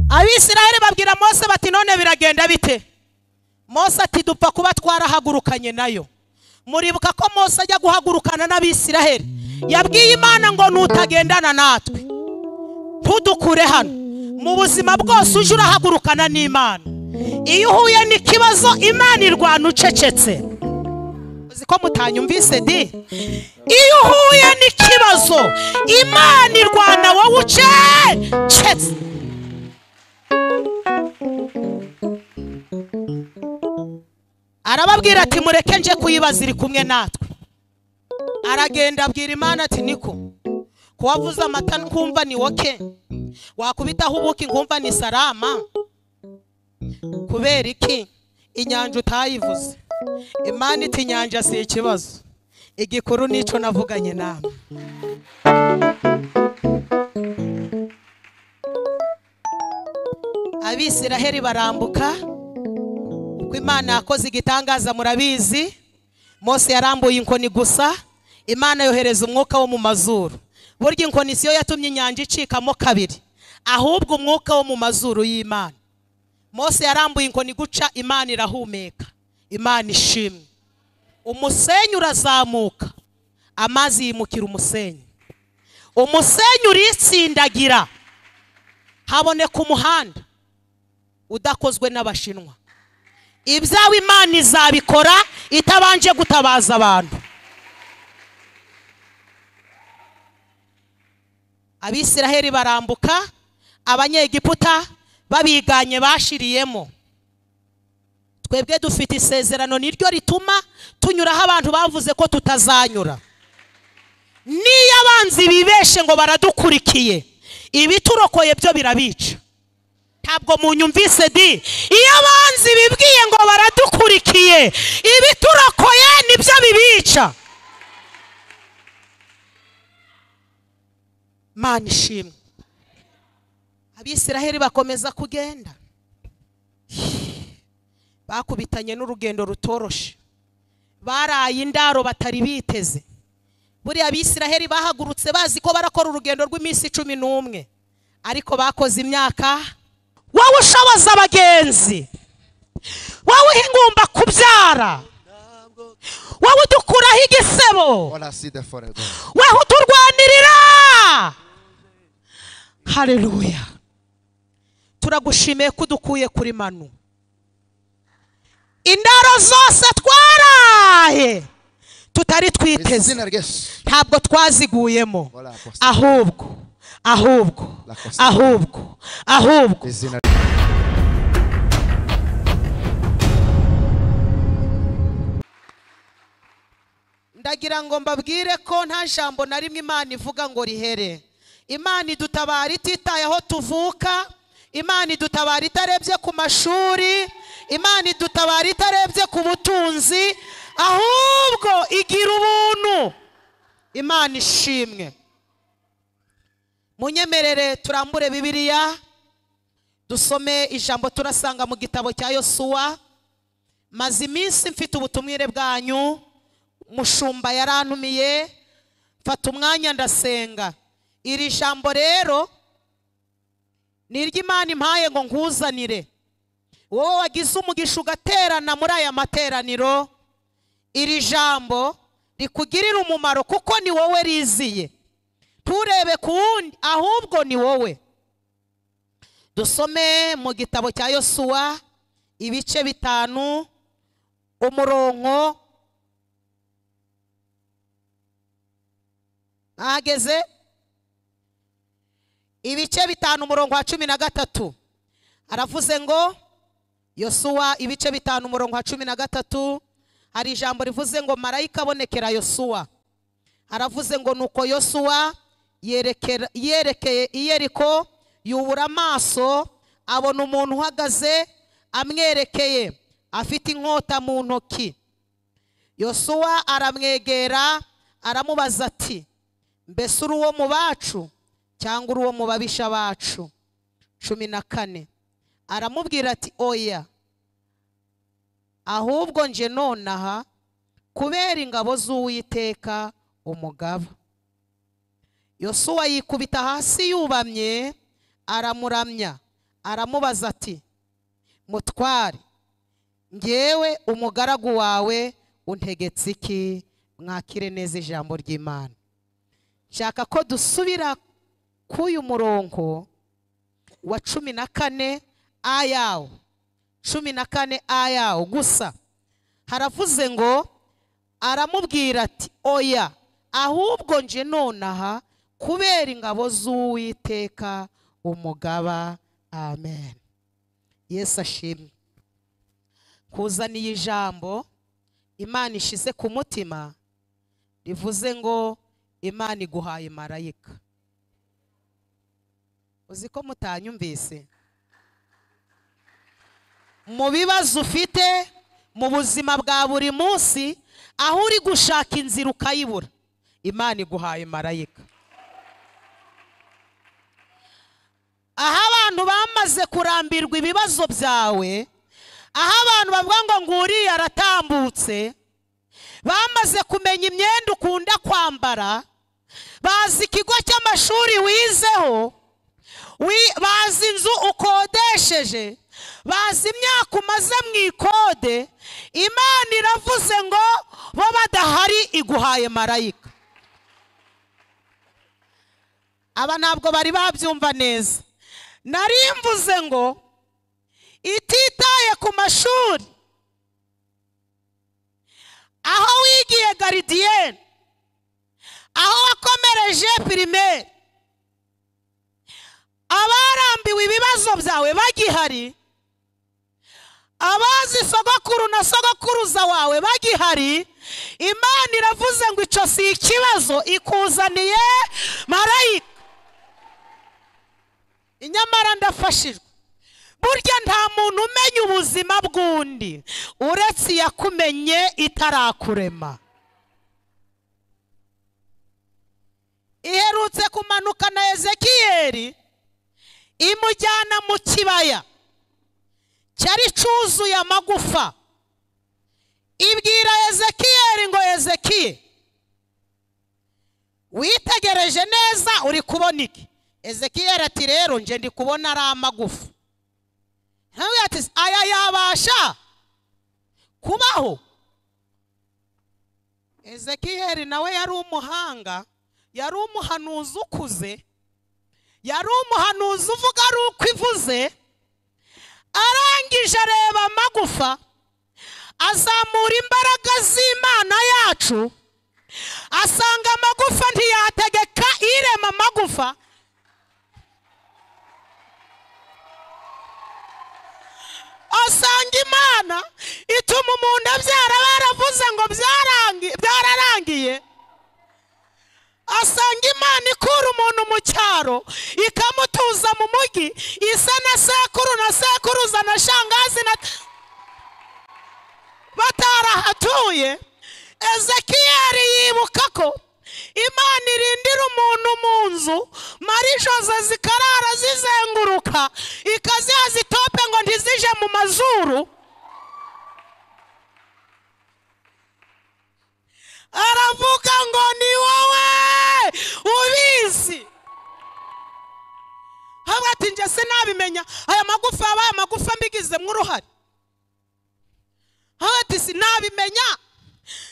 abisirayeli babwira mose bati none biragenda bite mose ati dupfa kuba twarahagurukanye nayo muribuka ko mose ajya guhagurukana n'abisiraheli yabwiye imana ngo nutagendana natwe ntudukure hano mu buzima bwose uje urahagurukana n'imana iyo uhuye n'ikibazo imana irwana ucecetse uzi ko mutanyumvise di iyo uhuye n'ikibazo imana irwana wowe ucecetse arababwira ati mureke nje kuyibaza iri kumwe natwe aragenda abwira imana ati niko kuwavuza amata nkumva ni woke wakubitaho ubuki nkumva ni sarama kubera iki inyanja utayivuze imana iti inyanja si ikibazo igikuru n'icyo navuganye nawe abisiraheli barambuka uko imana yakoze igitangaza murabizi Mose yarambuye inkoni gusa imana yohereza umwuka wo mu mazuru burya inkoni siyo yatumye inyanja icikamo kabiri ahubwo umwuka wo mu mazuru y'imana Mose yarambuye inkoni guca imana irahumeka imana ishimwe umusenyi urazamuka amazi yimukira umusenyi umusenyi uritsindagira haboneka umuhanda udakozwe n'abashinwa ibyawe imana izabikora itabanje gutabaza abantu abisiraheli barambuka abanyegiputa babiganye bashiriyemo twebwe dufite isezerano niryo rituma tunyuraho abantu bavuze ko tutazanyura niyo abanzi bibeshe ngo baradukurikiye ibiturokoye byo birabica ntabwo munyumvise di iyo abanzi bibwiye ngo baradukurikiye ibiturokoye nibyo bibica mana ishimwe abisiraheli bakomeza kugenda bakubitanye n'urugendo rutoroshe baraye indaro batari biteze buriya abisiraheli bahagurutse bazi ko barakora urugendo rw'iminsi cumi n'umwe ariko bakoze imyaka wowe ushoboza abagenzi wowe uhingumba kubyara wowe udukuraho igisebo All I see there forever. weho uturwanirira hareruya turagushimiye ko udukuye kuri manu indaro zose twaraye tutari It's twiteze sinner, yes. ntabwo twaziguyemo Voilà, Apostle. ahubwo ahubwo La Costa. ahubwo ahubwo It's sinner. ndagira ngo mbabwire ko nta jambo na rimwe imana ivuga ngo rihere imana idutabara ititaye aho tuvuka imana idutabara itarebye ku mashuri imana idutabara itarebye ku butunzi ahubwo igira ubuntu imana ishimwe munyemerere turambure bibiliya dusome ijambo turasanga mu gitabo cya yosuwa maze iminsi mfite ubutumwire bwanyu mushumba yarantumiye mfata umwanya ndasenga iri jambo rero ni iry'imana impaye ngo nkuzanire wowe wagize umugisha ugaterana muri aya materaniro iri jambo rikugirira umumaro kuko ni wowe riziye nturebe ku wundi ahubwo ni wowe dusome mu gitabo cya yosuwa ibice bitanu umurongo ahageze ibice bitanu umurongo wa cumi na gatatu aravuze ngo yosuwa ibice bitanu umurongo wa cumi na gatatu hari ijambo rivuze ngo marayika abonekera yosuwa aravuze ngo nuko yosuwa yerekera- yerekeye iyeriko yubura amaso abona umuntu uhagaze amwerekeye afite inkota mu ntoki yosuwa aramwegera aramubaza ati mbese uri uwo mu bacu cyangwa uri uwo mu babisha bacu cumi na kane aramubwira ati oya ahubwo nje nonaha kubera ingabo z'uwiteka umugaba yosuwa yikubita hasi yubamye aramuramya aramubaza ati mutware ngewe umugaragu wawe untegetse iki mwakire neza ijambo ry'imana nshaka ko dusubira k'uyu murongo wa cumi na kane ayawo cumi na kane ayawo gusa haravuze ngo aramubwira ati oya ahubwo nje nonaha kubera ingabo z'uwiteka umugaba amen yesu ashimwe kuzaniye ijambo imana ishize ku mutima rivuze ngo imana iguhaye marayika uzi ko mutanyumvise mu bibazo ufite mu buzima bwa buri munsi aho uri gushaka inzira ukayibura imana iguhaye marayika aho abantu bamaze kurambirwa ibibazo byawe aho abantu bavuga ngo nguriya aratambutse bamaze kumenya imyenda ukunda kwambara bazi ikigo cy'amashuri wizeho bazi inzu ukodesheje bazi imyaka umaze mu ikode imana iravuze ngo bo badahari iguhaye marayika aba ntabwo bari babyumva neza nari mvuze ngo ititaye ku mashuri aho wigiye garidiyeni aho wakomereje pirimeri abarambiwe ibibazo byawe bagihari abazi sogokuru na sogokuruza wawe bagihari imana iravuze ngo icyo si ikibazo ikuzaniye marayika inyamara ndafashijwe burya nta muntu umenya ubuzima bw'undi uretse iyakumenye itarakurema iherutse kumanuka na ezekiyeri imujyana mu kibaya cyari cyuzuye amagufa ibwira ezekiyeri ngo ezekiye witegereje neza uri kubona iki ezekiyeri ati rero nje ndi kubona ari amagufa nawe ati aya yabasha kubaho ezekiyeri nawe yari umuhanga yari umuhanuzi ukuze yari umuhanuzi uvuga ari uko ivuze arangije areba amagufa azamura imbaraga z'imana yacu asanga amagufa ntiyategeka irema amagufa asanga imana ituma umuntu abyara baravuze ngo byararangiye asanga imana ikura umuntu mu cyaro ikamutuza mu mujyi isa na sekuru na sekuruza na shangazi na batarahatuye ezekiyeri yibuka ko imana irindira umuntu mu nzu marisho ze zikarara zizenguruka ikaziha zitope ngo ntizije mu mazuru aravuga ngo ni wowe ubizi haba ati njye sinabimenya aya magufa yabaye amagufa mbigizemo uruhare haba ati sinabimenya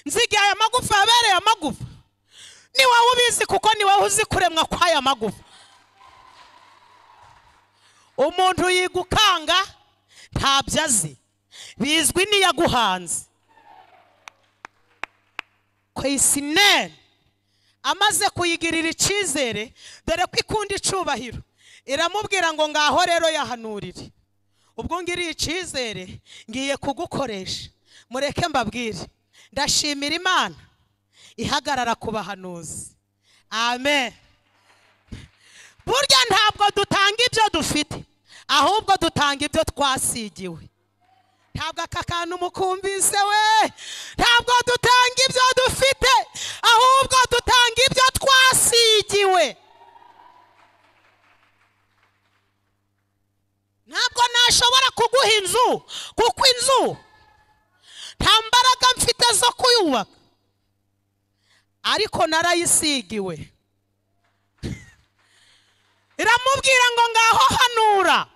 nzigiye aya magufa yabereye amagufa ni wowe ubizi kuko ni wowe uzi kuremwa kw'aya magufa umuntu yigukanga ntabyo azi bizwi n'iyaguhanze kwesineri amaze kuyigirira icyizere dore ko ikunda icubahiro iramubwira ngo ngaho rero yahanurire ubwo ngiriye icyizere ngiye kugukoresha mureke mbabwire ndashimira imana ihagarara ku bahanuzi amen burya ntabwo dutanga ibyo dufite ahubwo dutanga ibyo twasigiwe ntabwo aka kantu mukumvise we ntabwo dutanga ibyo dufite ahubwo dutanga ibyo twasigiwe ntabwo nashobora kuguha inzu kuko inzu nta mbaraga mfite zo kuyubaka ariko narayisigiwe iramubwira ngo ngaho hanura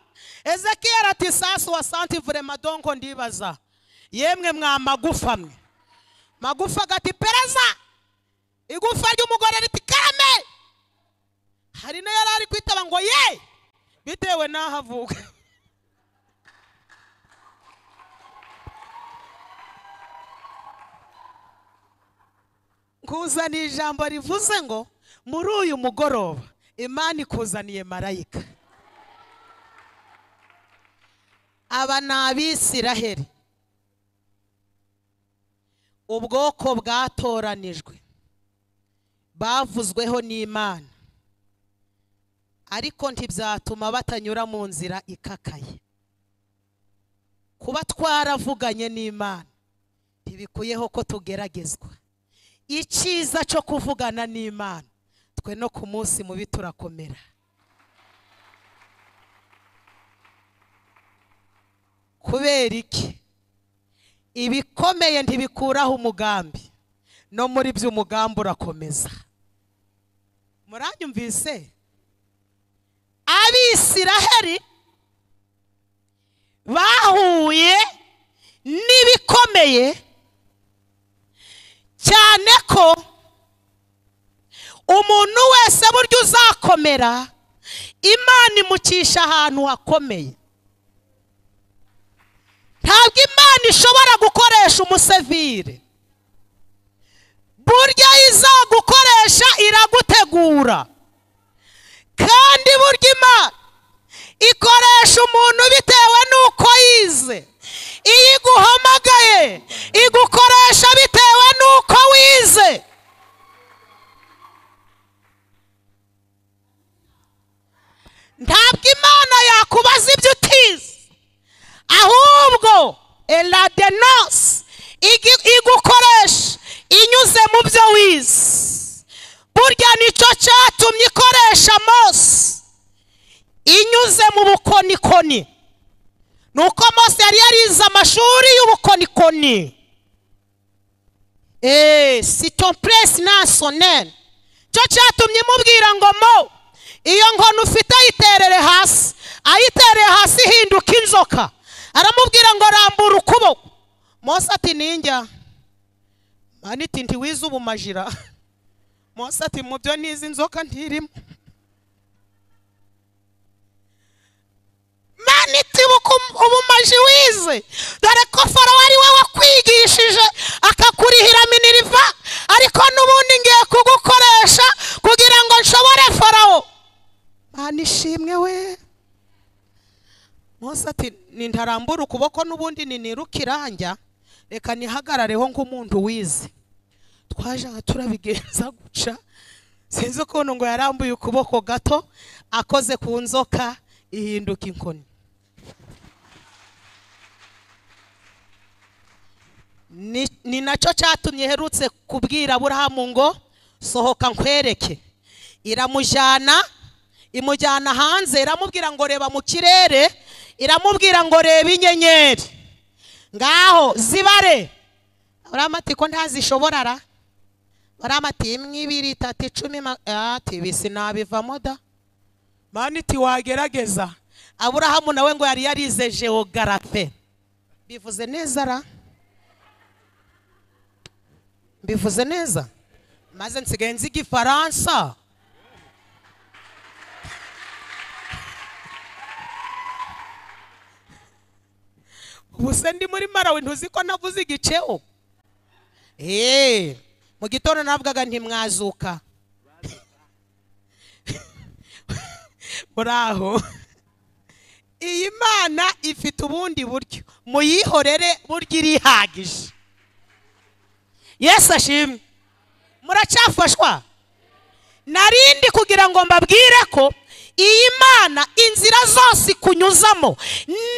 ezekiyeli ati sasi wasanti vurema donko ndibaza yemwe mwa magufa mwe magufa gati pereza igufa ry'umugore riti karame hari nayo yari ari kwitaba ngo ye bitewe n'aho avuka kuzana ijambo rivuze ngo muri uyu mugoroba imana ikuzaniye marayika aba ni abisiraheli ubwoko bwatoranijwe bavuzweho n'imana ariko ntibyatuma batanyura mu nzira ikakaye kuba twaravuganye n'imana ntibikuyeho ko tugeragezwa icyiza cyo kuvugana n'imana twe no ku munsi mubi turakomera kubera iki ibikomeye ntibikuraho umugambi no muri byo umugambi urakomeza muranyumvise abisiraheli bahuye n'ibikomeye cyane ko umuntu wese burya uzakomera imana imucisha ahantu hakomeye ntabwo imana ishobora gukoresha umusevire burya izagukoresha iragutegura kandi burya imana ikoresha umuntu bitewe n'uko yize iyo iguhamagaye igukoresha bitewe n'uko wize ntabwo imana yakubaza ibyo utize ahubwo eladenose igukoresha inyuze mu byo wize burya nicyo cyatumye ikoresha mose inyuze mu bukonikoni ni uko mose yari yarize amashuri y'ubukonikoni eee sito puresi nasoneri cyo cyatumye imubwira ngo mo iyo nkoni ufite ayiterere hasi ayitereye hasi ihinduka inzoka aramubwira ngo rambura ukuboko mose ati ninjya maniti ntiwize ubumajira mose ati mu byo nizi inzoka ntirimo maniti ubumaji wize dore ko faro ari we wakwigishije akakurihira miniriva ariko n'ubundi ngiye kugukoresha kugira ngo nshobore farawo manishimwe we mose ati nintarambura ukuboko n'ubundi ninirukiranja reka nihagarareho nk'umuntu wize twaje nka turabigenza guca sinzi ukuntu ngo yarambuye ukuboko gato akoze ku nzoka ihinduka inkoni ni ni nacyo cyatumye iherutse kubwira aburahamu ngo sohoka nkwereke iramujyana imujyana hanze iramubwira ngo reba mu kirere iramubwira ngo reba inyenyeri ngaho zibare ati ko ntazishobora ra ati imwe ibiri itatu icumi ati bisi nabivamo da maniti wagerageza aburahamu nawe ngo yari yarize jeogarafe bivuze neza ra mbivuze neza maze nsigaye nzi igifaransa ubu se ndi muri marawe ntuzi ko navuze igiceo eee mu gitondo navugaga ntimwazuka muraho iyi mana ifite ubundi buryo muyihorere buryo irihagije yesu ashimwe muracyafashwa narindi kugira ngo mbabwire ko iyi mana inzira zose ikunyuzamo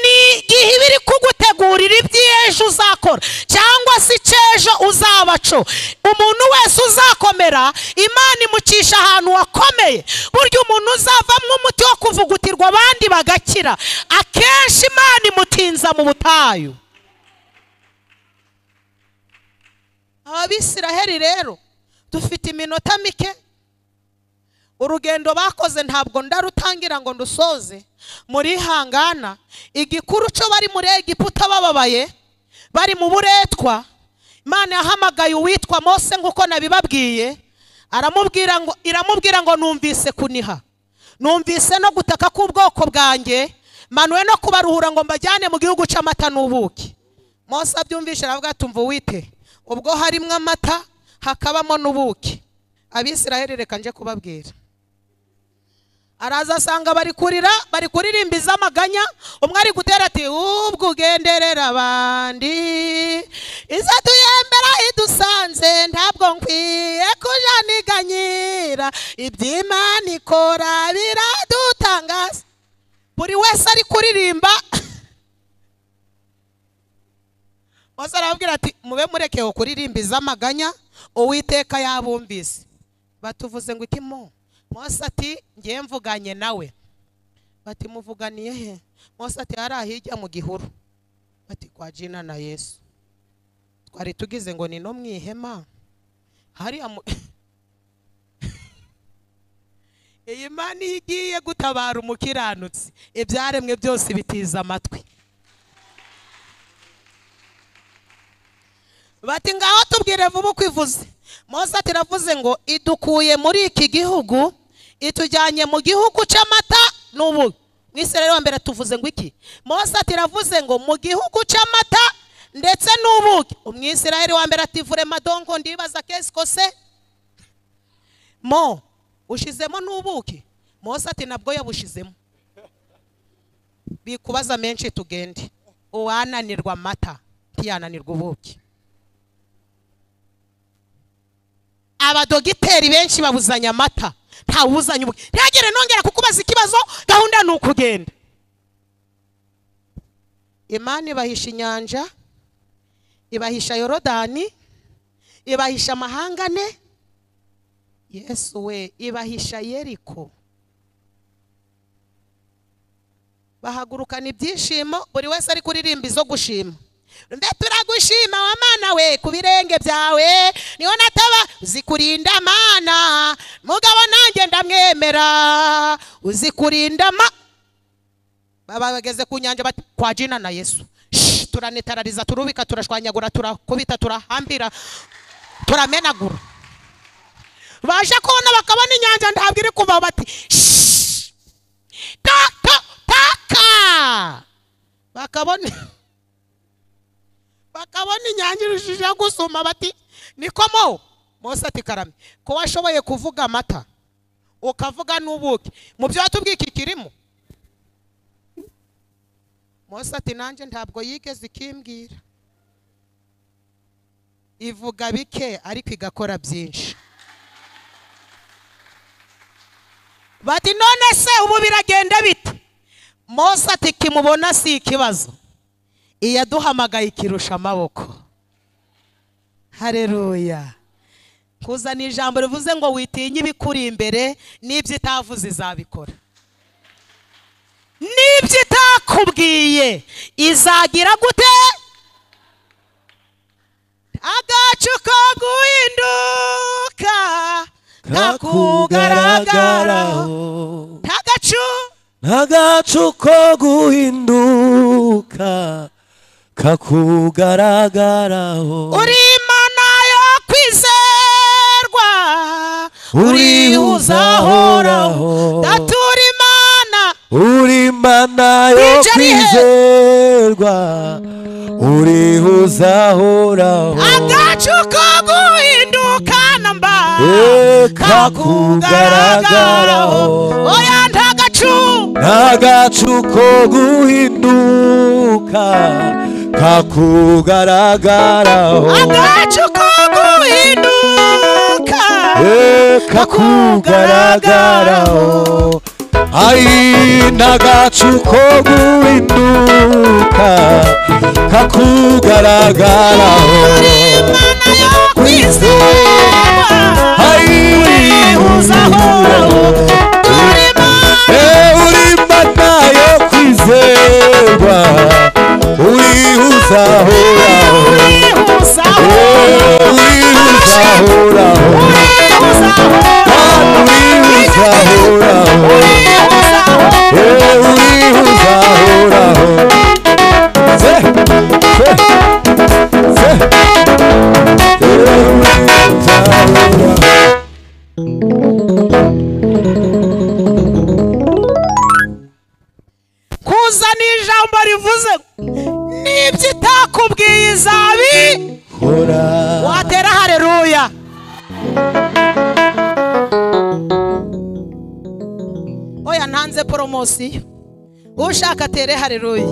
ni igihe iba iri kugutegurira iby'ejo uzakora cyangwa se icy'ejo uzabaco umuntu wese uzakomera imana imucisha ahantu wakomeye burya umuntu uzavamo umuti wo kuvugutirwa abandi bagakira akenshi imana imutinza mu butayu ababisiraheli rero dufite iminota mike urugendo bakoze ntabwo ndarutangira ngo ndusoze murihangana igikuru cyo bari muri egiputa bababaye bari mu buretwa imana yahamagaye uwitwa mose nk'uko nabibabwiye aramubwira ngo iramubwira ngo numvise kuniha numvise no gutaka k'ubwoko bwanjye manuwe no kubaruhura ngo mbajyane mu gihugu cy'amata n'ubuki mose abyumvishe aravuga ati umva wite ubwo harimo amata hakabamo n'ubuki abisiraheli reka nje kubabwira araza asanga bari kurira bari kuririmbiza amaganya umwe ari gutera ati ubwo ugenderera abandi iza tuyembera idusanze ntabwo nkwiye kuja niganyira iby'imana ikora biradutangaza buri wese ari kuririmba mose arababwira ati mube murekeho kuririmbiza amaganya uwiteka yabumvise batuvuze ngo iki mo mose ati ngiye mvuganye nawe bati muvuganiye he mose ati hari ahijya mu gihuru bati kwa jina na yesu twari tugize ngo ni no mu ihema hariya mu iyi mana iyo igiye gutabara umukiranutsi ibyaremwe byose bitiza amatwi bati ngaho tubwire vuba uko ivuze mose ati iravuze ngo idukuye muri iki gihugu itujyanye mu gihugu cy'amata n'ubu mwese rero wa mbere tuvuze ngo iki mose ati iravuze ngo mu gihugu cy'amata ndetse n'ubuki umwisirayeli wa mbere ati vure madongo ndibaza kesi kose mo ushizemo n'ubuki mose ati nabwo yabushizemo bikubaza menshi tugende uwananirwa amata ntiyananirwa ubuki abadogiteri benshi babuzanya amata ntawuzanye ubu ntihagire nongera kukubaza ikibazo gahunda ni ukugenda imana ibahisha inyanja ibahisha yorodani ibahisha amahanga ane yesu we ibahisha yeriko bahagurukana ibyishimo buri wese ari kuririmba izo gushima mbe turagushima wa mana we ku birenge byawe niho nataba uzi kurinda mana mugabo nanjye ndamwemera uzi kurinda ma baba bageze ku nyanja bati kwa jina na yesu Shh, turanitarariza turubika turashwanyagura turakubita turahambira turamenagura baje kubona bakabona inyanja ntabwo iri kuva bati "Shh, ta ta taka bakabona bakabona inyange irushijeho gusuma bati niko mo mose ati karame ko washoboye kuvuga amata ukavuga n'ubuki mu byo watubwiye iki kirimo mose ati nanjye ntabwo yigeze ikimbwira ivuga bike ariko igakora byinshi bati none se ubu biragenda bite mose ati kimubona si ikibazo iyaduhamagaye ikirusha amaboko hareruya kuzana ijambo rivuze ngo witinye ibikuri imbere n'ibyo itavuze izabikora n'ibyo itakubwiye izagira gute agacu ko guhinduka kakugaragaraho kakugaragaraho ntagacu agacu ko guhinduka kakugaragaraho uri imana yo kwizerwa urihuza ahoraho ndatura imana uri mana yo Ijari he. kwizerwa urihuza ahoraho agacu ko guhinduka namba Eh, kakugaragaraho kakugaragaraho. oya ntagacu agacu ko guhinduka kakugaragaraho agacu ko guhinduka Eh, kakugaragaraho ari n'agacu ko guhinduka uri kakugaragaraho imana yo kwizerwa urihuza ahoraho turi imana urimana yo kwizerwa urihuzahoraho urihuzahoraho urihuzahoraho uzahoraho wowe uriho uzahoraho se se se wowe uriho uzahoraho kuzana ijambo rivuze n'ibyo itakubwiye izabi hora watera hareruya oya ntanze poromosiyo ushaka atere hareruya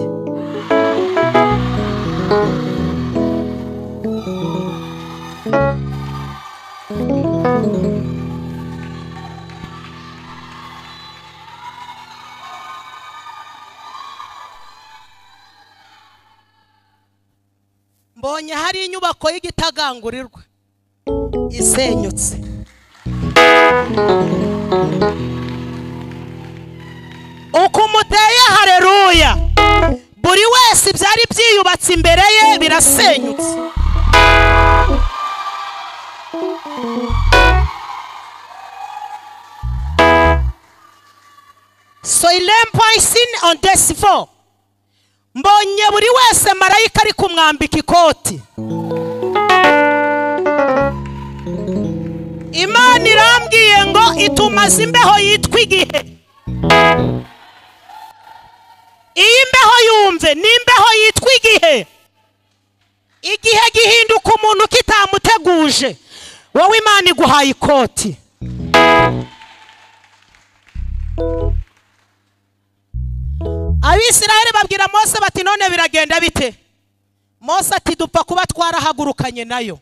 mbonye hari inyubako y'igitagangurirwa isenyutse uko umuteye hareruya buri wese ibyari byiyubatse imbere ye birasenyutse soilem poisin on desi four mbonye buri wese marayika ari kumwambika ikoti imana irambwiye ngo itumaze imbeho yitwa igihe iyi mbeho yumve ni imbeho yitwa igihe igihe gihinduka umuntu kitamuteguje wowe imana iguhaye ikoti abisiraheli babwira mose bati none biragenda bite mose ati dupfa kuba twarahagurukanye nayo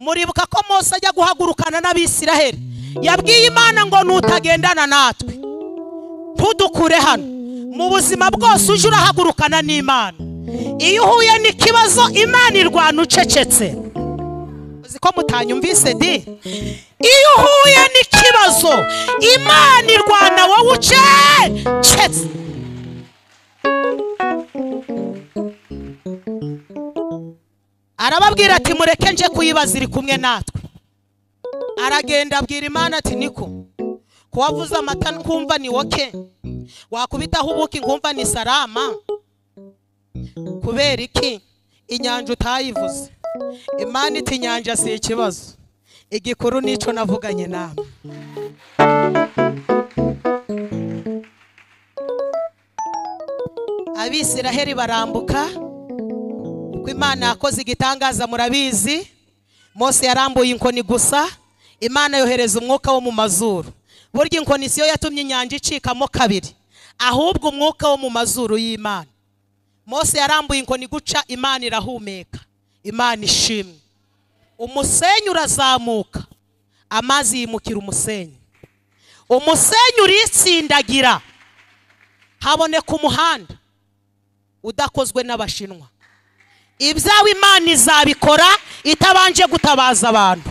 muribuka ko mose ajya guhagurukana n'abisiraheli yabwiye imana ngo nutagendana natwe ntudukure hano mu buzima bwose uje urahagurukana n'imana iyo uhuye n'ikibazo imana irwana ucecetse uzi ko mutanyumvise di iyo uhuye n'ikibazo imana irwana wowe ucecetse arababwira ati mureke nje kuyibaza iri kumwe natwe aragenda abwira imana ati niko ko wavuze amata nkumva ni woke wakubitaho ubuki nkumva ni sarama kubera iki inyanja utayivuze imana iti inyanja si ikibazo igikuru n'icyo navuganye nawe abisiraheli barambuka kuko imana yakoze igitangaza murabizi mose yarambuye inkoni gusa imana yohereza umwuka wo mu mazuru burya inkoni siyo yatumye inyanja icikamo kabiri ahubwo umwuka wo mu mazuru y'imana mose yarambuye inkoni guca imana irahumeka imana ishimwe umusenyi urazamuka amazi yimukira umusenyi umusenyi uritsindagira haboneka umuhanda udakozwe n'abashinwa ibyawe imana izabikora itabanje gutabaza abantu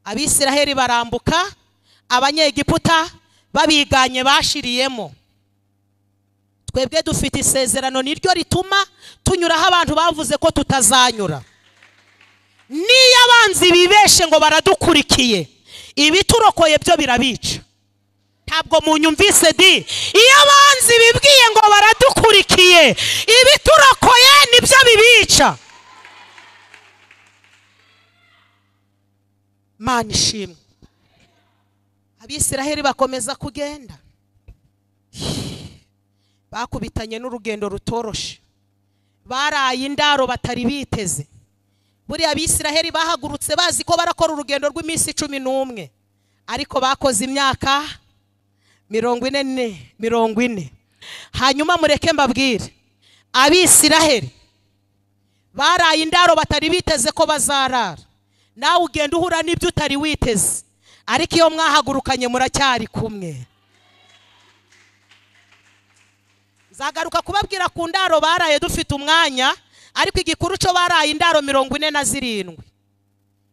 abisiraheli barambuka abanyegiputa babiganye bashiriyemo twebwe dufite isezerano niryo rituma tunyuraho abantu bavuze ko tutazanyura niyo abanzi bibeshe ngo baradukurikiye ibiturokoye byo birabica ntabwo munyumvise di iyo abanzi bibwiye ngo baradukurikiye ibiturokoye nibyo bibica mana ishimwe abisiraheli bakomeza kugenda bakubitanye n'urugendo rutoroshe baraye indaro batari biteze buriya abisiraheli bahagurutse bazi ko barakora urugendo rw'iminsi cumi n'umwe ariko bakoze imyaka mirongo ine ne mirongo ine hanyuma mureke mbabwire abisiraheli baraye indaro batari biteze ko bazarara nawe ugenda uhura n'ibyo utari witeze ariko iyo mwahagurukanye muracyari kumwe nzagaruka kubabwira ku ndaro baraye dufite umwanya ariko igikuru cyo baraye indaro mirongo ine na zirindwi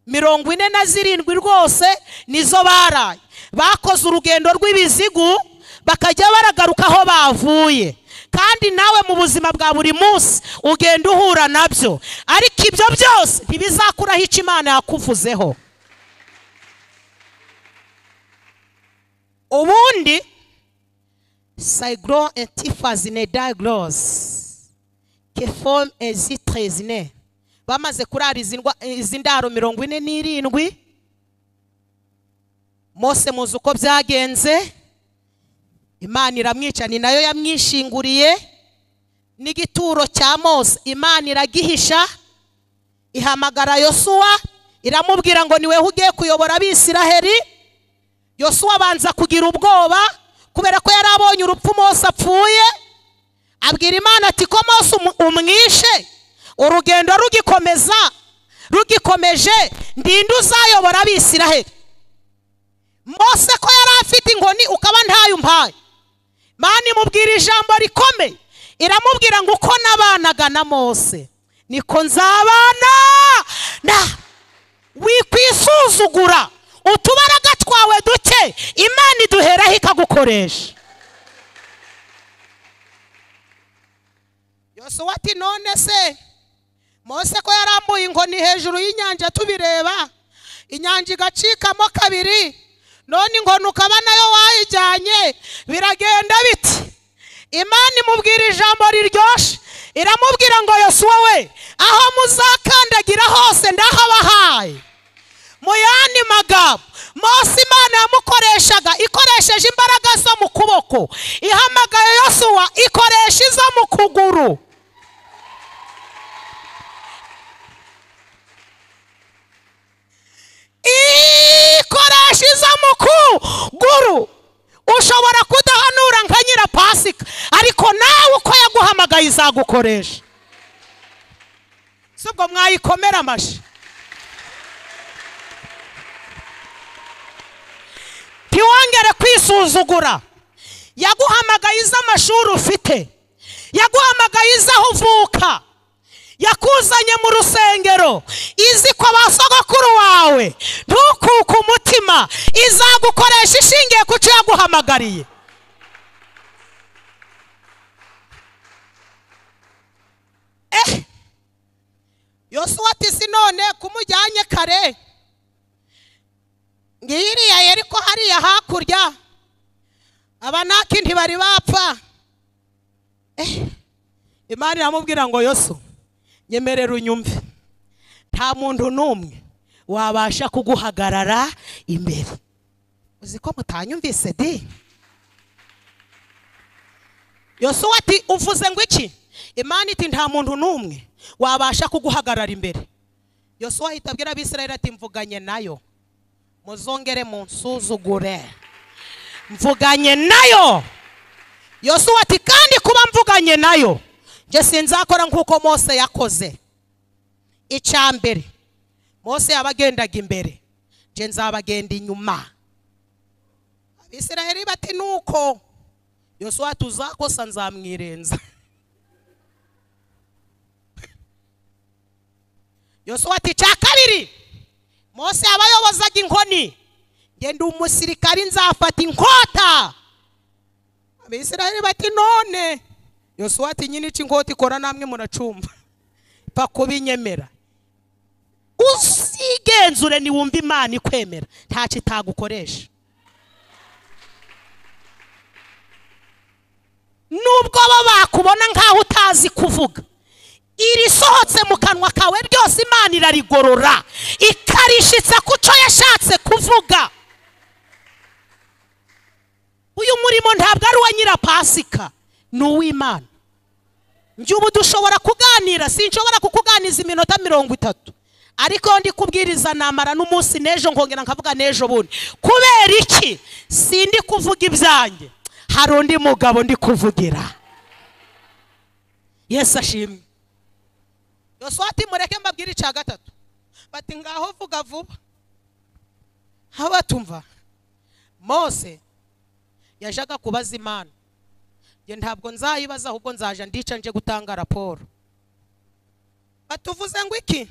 mirongo ine na zirindwi rwose nizo baraye bakoze urugendo rw'ibizigu bakajya baragaruka aho bavuye kandi nawe mu buzima bwa buri munsi ugenda uhura nabyo ariko ibyo byose ntibizakuraho icyo imana yakuvuzeho ubundi saigro entifazine diaglose kefom ezitrezine bamaze kurariza indwa- izi ndaro mirongo ine n'irindwi mose muzi uko byagenze imana iramwica ni nayo yamwishinguriye n'igituro cya mose imana iragihisha ihamagara yosuwa iramubwira ngo niwe ugiye kuyobora abisiraheri yosuwa abanza kugira ubwoba kubera ko yari abonye urupfu mose apfuye abwira imana ati ko mose umu- umwishe urugendo rugikomeza rugikomeje ndinde uzayobora abisiraheri mose ko yari afite inkoni ukaba ntayo umpaye mani imubwira ijambo rikomeye iramubwira ngo uko nabanaga na mose niko nzabana na wikwisuzugura utubaraga twawe duke imana iduheraho ikagukoresha yosuwa ati none se mose ko yarambuye inkoni hejuru y'inyanja tubireba inyanja igacikamo kabiri none inkoni ukaba nayo wayijyanye biragenda biti imana imubwira ijambo riryoshye iramubwira ngo yosuwa we aho muzakandagira hose ndahabahaye mu yandi magambo mose imana yamukoreshaga ikoresheje imbaraga zo mu kuboko ihamagaye yosuwa ikoresha izo mu kuguru ikoresha izo mu kuguru ushobora kudahanura nka nyirapasika ariko nawe uko yaguhamagaye izagukoresha si ubwo mwayikomera amashyi ntiwongere kwisuzugura yaguhamagaye izo amashuri ufite yaguhamagaye izo aho uvuka yakuzanye mu rusengero izi kwa ba sogokuru wawe ntukuke umutima izagukoresha ishingiye ku cyo yaguhamagariye eh yosuwa ati si none kumujyanye kare ngiriya yari ko hariya hakurya abanaki ntibari bapfa Eh, imana iramubwira ngo yosu nyemerera unyumve nta muntu n'umwe wabasha kuguhagarara imbere uzi ko mutanyumvise di yosuwa ati uvuze ngo iki imana iti nta muntu n'umwe wabasha kuguhagarara imbere yosuwa ahita abwira abisirayeli ati mvuganye nayo muzongere munsuzugure mvuganye nayo yosuwa ati kandi kuba mvuganye nayo njye sinzakora nk'uko mose yakoze icya mbere mose yabagendaga imbere njye nzabagenda inyuma abisiraheli bati nuko yosuwa tuzakosa nzamwirenza yosuwa ati icya kabiri mose abayobozaga inkoni ngenda umusirikari nzafata inkota abisiraheli bati none yosuwa ati nyine icyo inkota ikora namwe muracumva pa kubinyemera uzigenzure niwumva imana ikwemera ntacyo itagukoresha nubwo bo bakubona nk'aho utazi kuvuga irisohotse mu kanwa kawe ryose imana irarigorora ikarishitsa ku cyo yashatse kuvuga uyu murimo ntabwo ari uwa nyirapasika ni uw'imana njye ubu dushobora kuganira sinshobora kukuganiza iminota mirongo itatu ariko ndi kubwiriza namara n'umunsi n'ejo nkongera nkavuga n'ejo bundi kubera iki sindi kuvuga ibyanjye hari undi mugabo ndi kuvugira yesu ashimwe yosuwa ati mureke mbabwire icya gatatu bati ngaho vuga vuba abatumva mose yajaga kubaza imana njye ntabwo nzayibaza ahubwo nzaja ndica nje gutanga raporo batuvuze ngo iki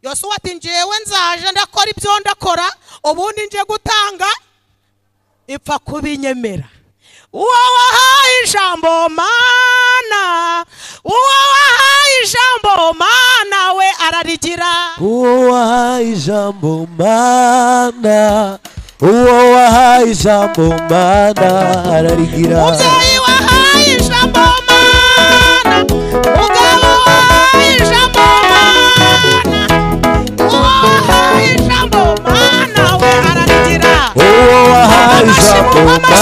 yosuwa ati njyewe nzaja ndakora ibyo ndakora ubundi nje gutanga ipfa kubinyemera uwo wahaye ijambo mana uwo wahaye ijambo mana we ararigira uwahaye ijambo mana uwo wahaye ijambo mana ararigira mubyeyi wahaye ijambo mana mugabo wahaye ijambo mana uwo wahaye ijambo mana we ararigira uwo wahaye ijambo mana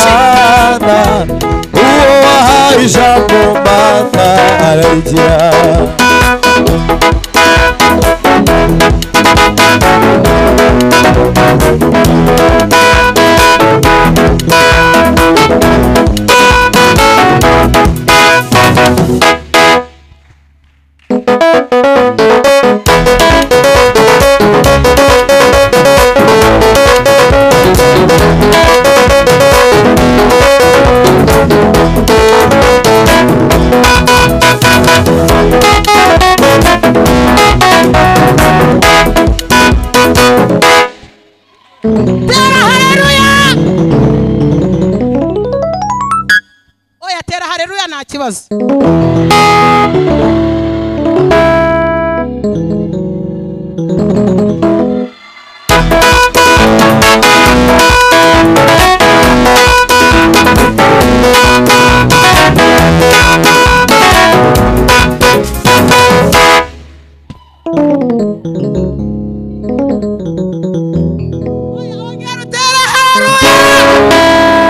uwo wahaye ijambo mana ararigira tera hareruya oya tera hareruya nta kibazo oya ongera utere hareruya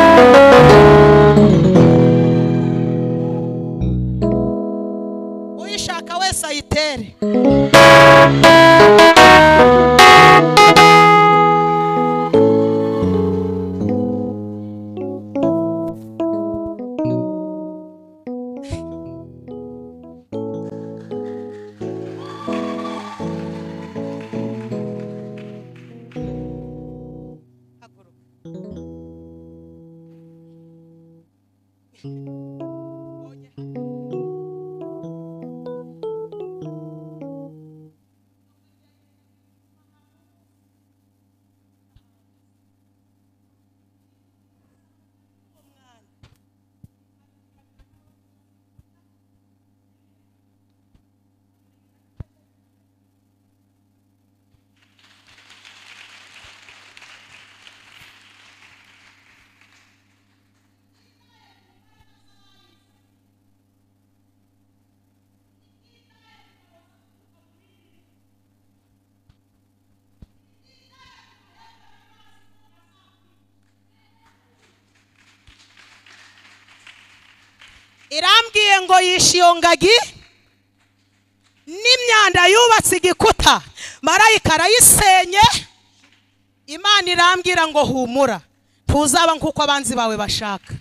uyishaka wese ayitere haguruka irambwiye ngo yishe iyo ngagi n'imyanda yubatse igikuta marayika arayisenye imana irambwira ngo humura ntuzaba nk'uko abanzi bawe bashaka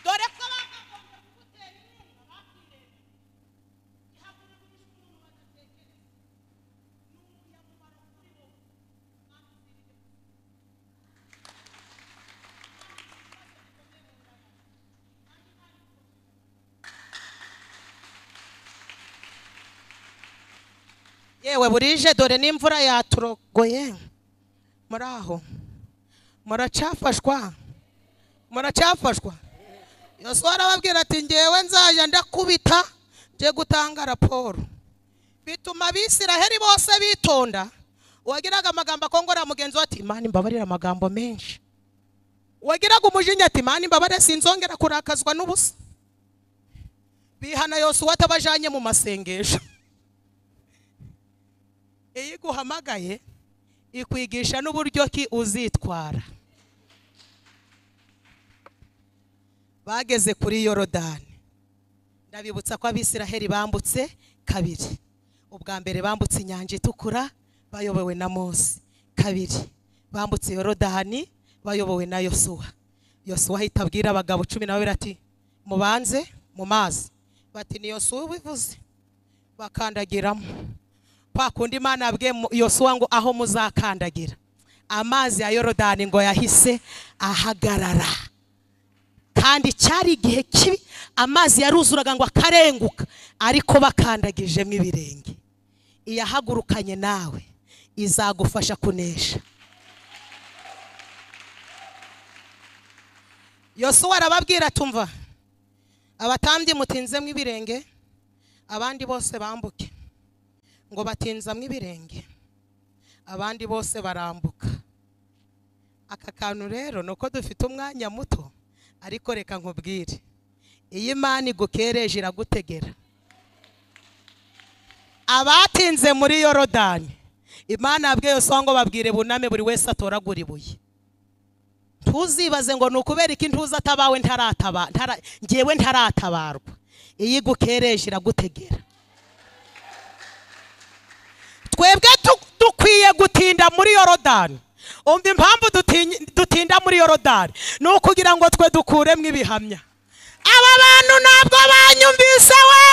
dore ko bakagombye kugutera inkunga bakwireba ihagurira umuntu umuntu badatekereza ni umunyamumaro kuri bo yewe burije dore n'imvura yaturogoye muri aho muracafashwa muracyafashwa yosuwa arababwira ati ngewe nzajya ndakubita njye gutanga raporo bituma abisiraheri bose bitonda uwagiraga amagambo akongorera mugenzi we ati imana imbabarira amagambo menshi uwagiraga umujinya ati imana imbabare sinzongera kurakazwa n'ubusa bihana yosuwa atabajanye mu masengesho iyo iguhamagaye ikwigisha n'uburyo ki uzitwara bageze kuri yorodani ndabibutsa ko abisiraheli bambutse kabiri ubwa mbere bambutse inyanja itukura bayobowe na mose kabiri bambutse yorodani bayobowe na yosuwa yosuwa ahita abwira abagabo cumi na babiri ati mubanze mu mazi bati ni yosuwa ubivuze bakandagiramo kwa kundi imana yabwiye mu- yosuwa ngo aho muzakandagira amazi ya yorodani ngo yahise ahagarara kandi cyari igihe kibi amazi yaruzuraga ngo akarenguka ariko bakandagijemo ibirenge iyahagurukanye nawe izagufasha kunesha yosuwa arababwira atumva abatambyi mutinzemo ibirenge abandi bose bambuke ngo batinzamo ibirenge abandi bose barambuka aka kantu rero ni uko dufite umwanya muto ariko reka nkubwire iyo imana igukereje iragutegera abatinze muri yorodani imana yabwiye Yosuwa ngo babwire buname buri wese atoragura ibuye ntuzibaze ngo ni ukubera iki ntuza atabawe ntarataba- ntara- njyewe ntaratabarwa iyo igukereje iragutegera twebwe tu- dukwiye gutinda muri yorodani umva impamvu dutinyi- dutinda muri yorodani ni ukugira ngo twe dukuremo ibihamya aba bantu ntabwo banyumvise we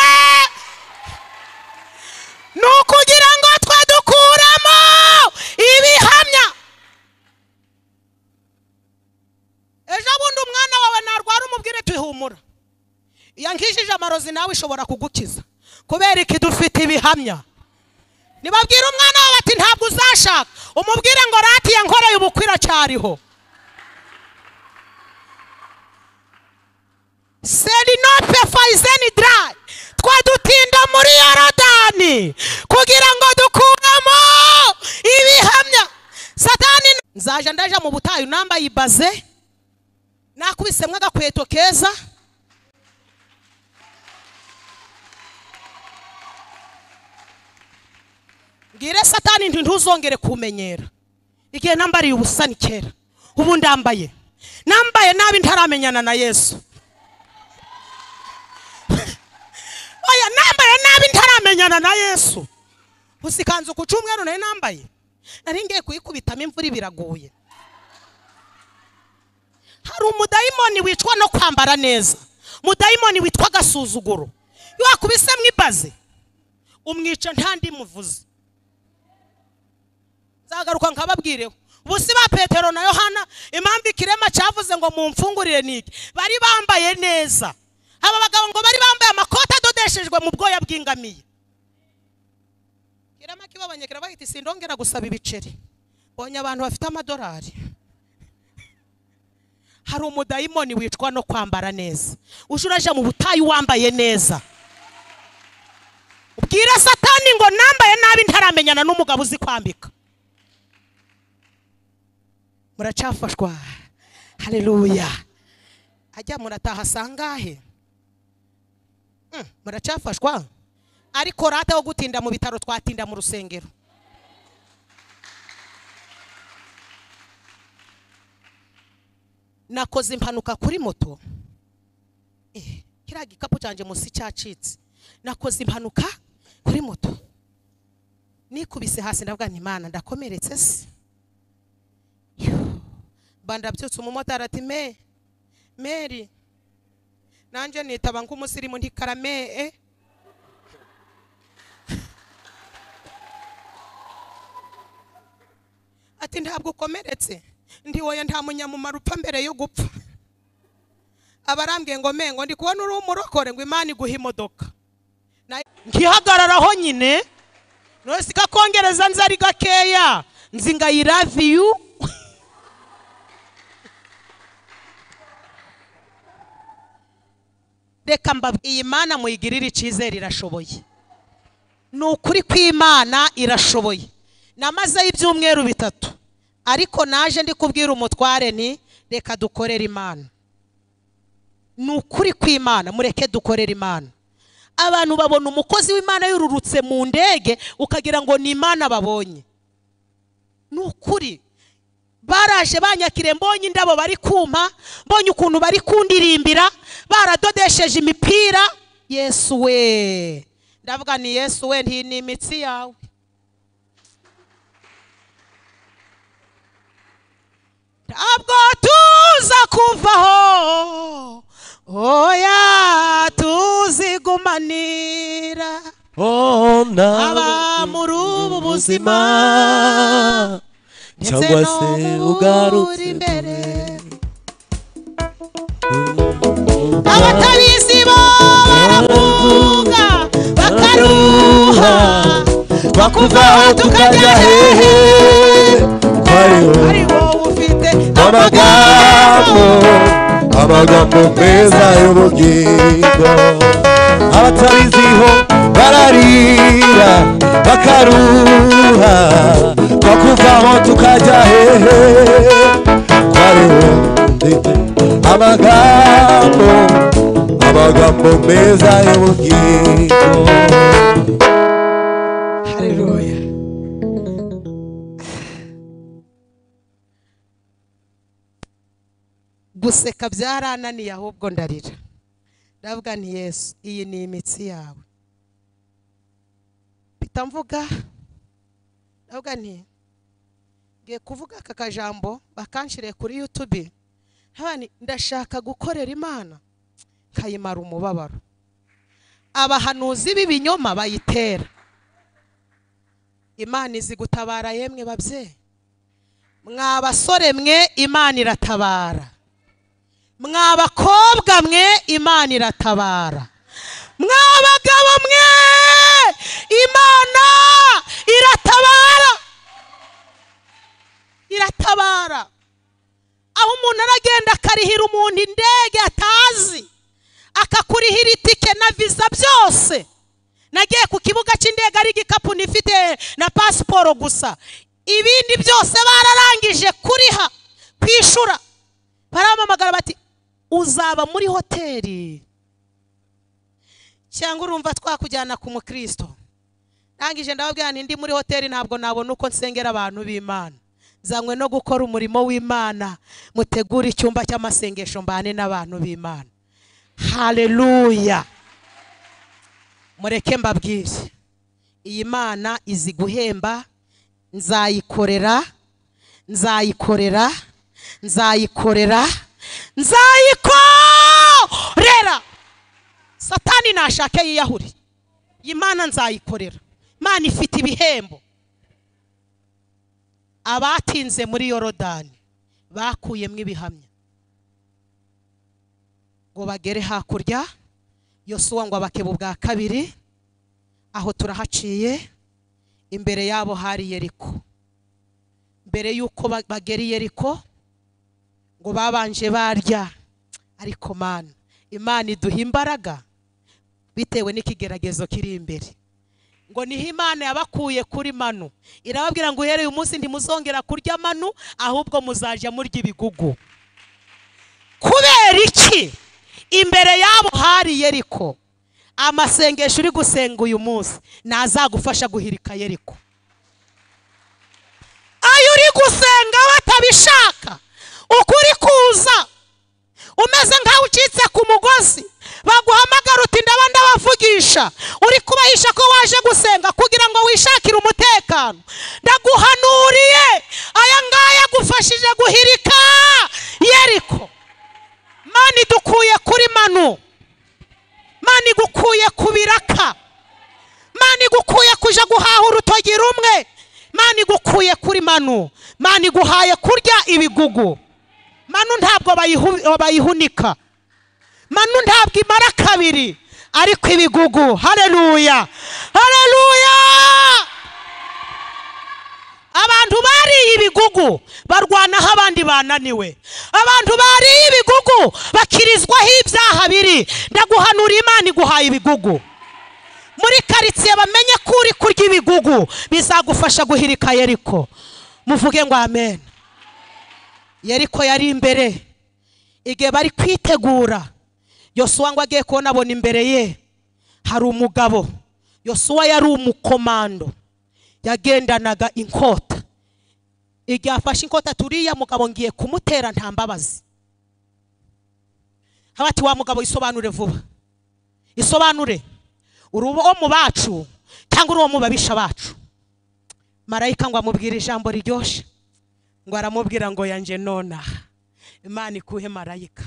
ni ukugira ngo twe dukuremo ibihamya ejo bundi umwana wawe narwara umubwire tuhumura iyo nkijije amarozi nawe ishobora kugukiza kubera iki dufite ibihamya nibabwire umwana wawe ati ntabwo uzashaka umubwire ngo ratiye nkoreye ubukwe iracyariho serinope fayizeni darayi twe dutinda muri yorodani kugira ngo dukuremo ibihamya satani nzaje ndaje mu butayu nambaye ibaze nakubisemo agakweto keza mbwire satani nti ntuzongere kumenyera igihe nambariye ubusa ni kera ubu ndambaye nambaye nabi ntaramenyana na yesu oya nambaye nabi ntaramenyana na yesu gusa ikanzu ku cyumweru nayo nambaye nari ngiye kuyikubitamo imvura biraguye hari umudayimoni wicwa no kwambara neza umudayimoni witwa agasuzuguro iyo wakubise mu ibaze umwica nta ndi muvuzi nzagaruka nkababwireho ubusi ba petero na yohana impamvu ikirema cyavuze ngo mumfungurire niki bari bambaye neza aba bagabo ngo bari bambaye amakoti adodeshejwe mu bwoya bw'ingamiye kirema kibabonye kirabahita isindongera gusaba ibiceri bonye abantu bafite amadolari hari umudayimoni wicwa no kwambara neza uje uraje mu butayu wambaye neza ubwira satani ngo nambaye nabi ntaramenyana n'umugabo uzi kwambika muracyafashwa haleluya ajya murataha sangahe Mm, muracyafashwa ariko rata wo gutinda mu bitaro twatinda mu rusengero nakoze impanuka kuri moto Eh, kiriya gikapu cyanjye munsi cyacitse nakoze impanuka kuri moto nikubise hasi ndavuga nti imana ndakomeretse se bandabyutse umumotari ati me meri nanjye nitaba nk'umusirimu ntikarame ati ntabwo ukomeretse ndi wowe nta munyamumaro upfa mbere yo gupfa abarambwiye ngo me ngo ndi kubona uri umurokore ngo imana iguhe imodoka Na- nkihagararaho nyine none si kakongereza nzi ari gakeya nzi ngo i love you reka mbabwire iyi mana muyigirire icyizere irashoboye ni ukuri kw'imana irashoboye namazeho ibyumweru bitatu ariko naje ndi kubwira umutware ni reka dukorere imana ni ukuri kw'imana mureke dukorere imana abantu babona umukozi w'imana yururutse mu ndege ukagira ngo ni imana babonye ni ukuri baraje banyakire mbonye indabo bari kuma mbonye ukuntu bari kundirimbira baradodesheje imipira yesu we ndavuga ni yesu we nti ni imitsi yawe ntabwo tuza kuvaho oya tuzigumanira oh aba nawe muri ubu buzima ubuzima ndetse cyangwa no se mu ugarutse buri imbere abatari abatabizi bo baravuga bakaruha bakuvaho tukajya hehe twari ari wowe ufite amagambo amagambo amagambo meza y'ubugingo abatabiziho bararira bakaruha bakuvaho tukajya hehe twariho ndetse amagambo amagambo meza y'ubugingo Haleluya. Guseka byarananiye ahubwo ndarira. Ndavuga nti Yesu iyi ni imitsi yawe. Mpita mvuga ndavuga nti ngiye kuvuga aka kajambo bakanshiriye kuri YouTube. Nkaba nti, ndashaka gukorera Imana nkayimara umubabaro. Abahanuzi b'ibinyoma bayitera. imana izi gutabara yemwe babyeyi mwa basore mwe imana iratabara mwa bakobwa mwe imana iratabara mwa bagabo mwe imana iratabara iratabara aho umuntu aragenda akarihira umuntu indege atazi akakurihira itike na viza byose nagiye ku kibuga cy'indege ari igikapu nifite na pasiporo gusa ibindi byose bararangije kuriha kwishura baramamagara bati uzaba muri hoteli cyangwa urumva twakujyana ku mukristo ndangije ndababwira nti ndi muri hoteli ntabwo nabona uko nsengera abantu b'imana zanywe no gukora umurimo w'imana mutegure icyumba cy'amasengesho mbane n'abantu b'imana haleluya mureke mbabwire iyi mana izi guhemba nzayikorera nzayikorera nzayikorera nzayikorera satani nashake yiyahure iyi mana nzayikorera imana ifite ibihembo abatinze muri yorodani bakuyemo ibihamya ngo bagere hakurya yosuwa ngo abakeba ubwa kabiri aho turahaciye imbere yabo hari yeriko mbere y'uko ba- bagera i yeriko ngo babanje barya ariko mana imana iduha imbaraga bitewe n'ikigeragezo kiri imbere ngo niho imana yabakuye kuri manu irababwira ngo uhereye umunsi ntimuzongera kurya manu ahubwo muzajya murya ibigugu kubera iki imbere yabo hari yeriko amasengesho uri gusenga uyu munsi ntazagufasha guhirika yeriko ayo uri gusenga batabishaka ukuri kuza umeze nkaho ucitse ku mugozi baguhamagara uti ndaba ndabavugisha uri kubahisha ko waje gusenga kugira ngo wishakire umutekano ndaguhanuriye aya ngaya agufashije guhirika yeriko mani dukuye kuri manu mani igukuye ku biraka mani igukuye kuja guhaha urutogi rumwe mani igukuye kuri manu mani iguhaye kurya ibigugu manu ntabwo bayihu- bayihunika manu ntabwo imara kabiri ariko ibigugu hareruya hareruya abantu bariye ibigugu barwanaho abandi bananiwe abantu bariye ibigugu bakirizwaho ibyaha biri ndaguhanura imana iguhaye ibigugu muri karitsiye bamenye ko uri kurya ibigugu bizagufasha guhirika yeriko muvuge ngo amen yeriko yari imbere igihe bari kwitegura yosuwa ngo agiye kubona abona imbere ye hari umugabo yosuwa yari umukomando yagendanaga inkota igihe afashe inkota turiya mugabo ngiye kumutera nta mbabazi haba ati wa mugabo isobanure vuba isobanure uri uwo mu bacu cyangwa uri uwo mu babisha bacu marayika ngo amubwire ijambo riryoshye ngo aramubwira ngo yanjye nona imana ikuhe marayika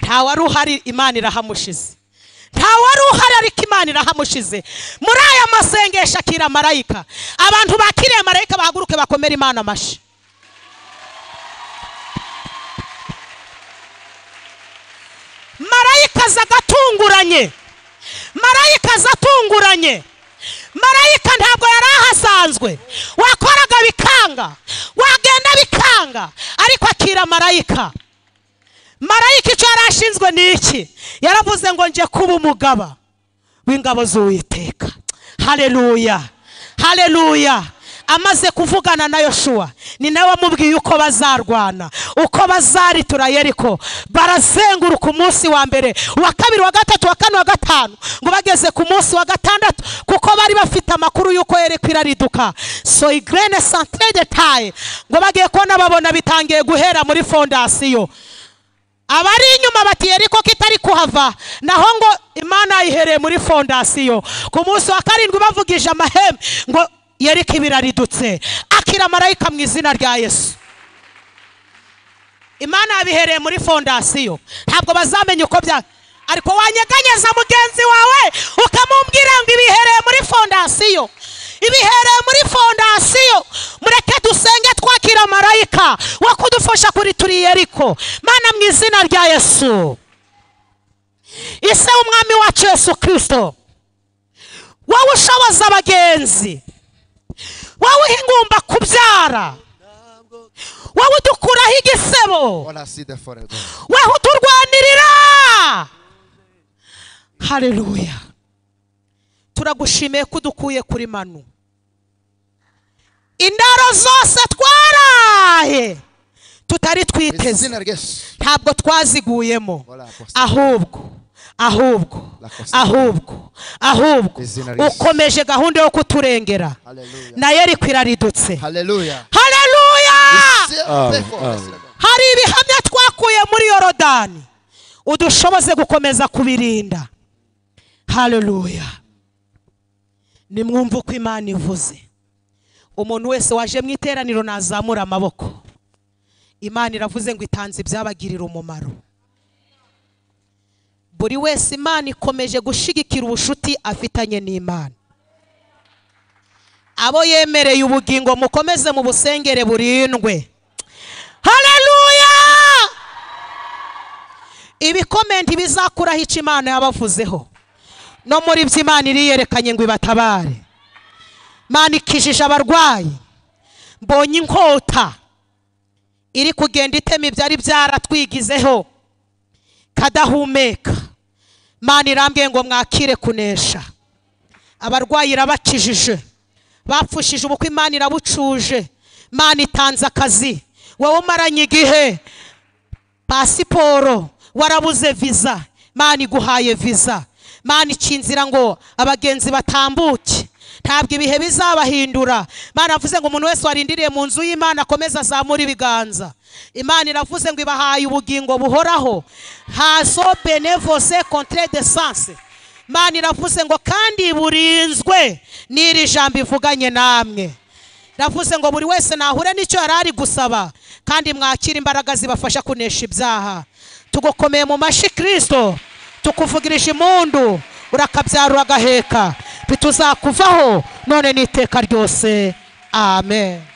ntawari uhari imana irahamushize ntawari uhari ariko imana irahamushize muri aya masengesho akira marayika abantu bakiriye marayika bahaguruke bakomere imana amashyi marayika aza agatunguranye marayika aza atunguranye marayika ntabwo yari ahasanzwe wakoraga bikanga wagenda bikanga ariko akira marayika marayika icyo yari ashinzwe ni iki yaravuze ngo njye kuba umugaba w'ingabo z'uwiteka hareruya hareruya amaze kuvugana na yoshuwa ni nawe wamubwiye uko bazarwana uko bazaritura yeriko barazenguruka umunsi wa mbere uwa kabiri wa gatatu wa kane wa gatanu ngo bageze ku munsi wa gatandatu kuko bari bafite amakuru y'uko yeriko irariduka so igrene santere de taye ngo bagiye kubona babona bitangiye guhera muri fondasiyo abari inyuma bati yeriko kitari kuhava naho ngo imana yayihereye muri fondasiyo ku munsi wa karindwi bavugije amahembe ngo yeriko ibiraridutse akira marayika mu izina rya yesu imana yabihereye muri fondasiyo ntabwo bazamenya uko bya ariko wanyeganyeza mugenzi wawe ukamubwira ngo ibihereye muri fondasiyo ibihereye muri fondasiyo mureke dusenge twakira marayika wo kudufasha kuri turi yeriko mana mu izina rya yesu ise w'umwami wacu yesu kirisito wowe ushoboza abagenzi wowe ingumba kubyara wowe udukuraho igisebo All I see the forever. weho uturwanirira hareruya turagushimiye ko udukuye kuri manu indaro zose twaraye tutari twiteze Izina rya Yesu. ntabwo twaziguyemo Voilà, apostle. ahubwo ahubwo Lacoste. ahubwo ahubwo Izina rye. ukomeje gahunda yo kuturengera Hallelujah. na yo rikwiraridutse Hallelujah. hareruya Say- Ah, say for ah. us. hari ibihamya twakuye muri yorodani udushoboze gukomeza kubirinda hareruya nimwumve uko imana ivuze umuntu wese waje mu iteraniro nazamura amaboko imana iravuze ngo itanze ibyabagirira umumaro buri wese imana ikomeje gushyigikira ubucuti afitanye n'imana abo yemereye ubugingo mukomeze mu busengere burindwe hareruya ibikomenti bizakuraho icyo imana yabavuzeho no muri byo imana iriyerekanye ngo ibatabare imana ikijije abarwayi mbonye inkota iri kugenda itema ibyari byaratwigizeho kadahumeka imana irambwiye ngo mwakire kunesha abarwayi irabakijije bapfushije ubukwe imana irabucuje imana itanze akazi wowe umaranye igihe pasiporo warabuze viza imana iguhaye viza imana ica inzira ngo abagenzi batambuke ntabwo ibihe bizabahindura imana yavuze ngo umuntu wese warindiriye mu nzu y'imana akomeze azamure ibiganza imana iravuze ngo ibahaye ubugingo buhoraho hazo benevose contre de sanse imana iravuze ngo kandi burinzwe n'iri jambo ivuganye namwe iravuze ngo buri wese nahure n'icyo yari ari gusaba kandi mwakira imbaraga zibafasha kunesha ibyaha tugukomeye mu mashyi kirisito tukuvugirije impundu urakabyara agaheka bituzakuvaho none n'iteka ryose amen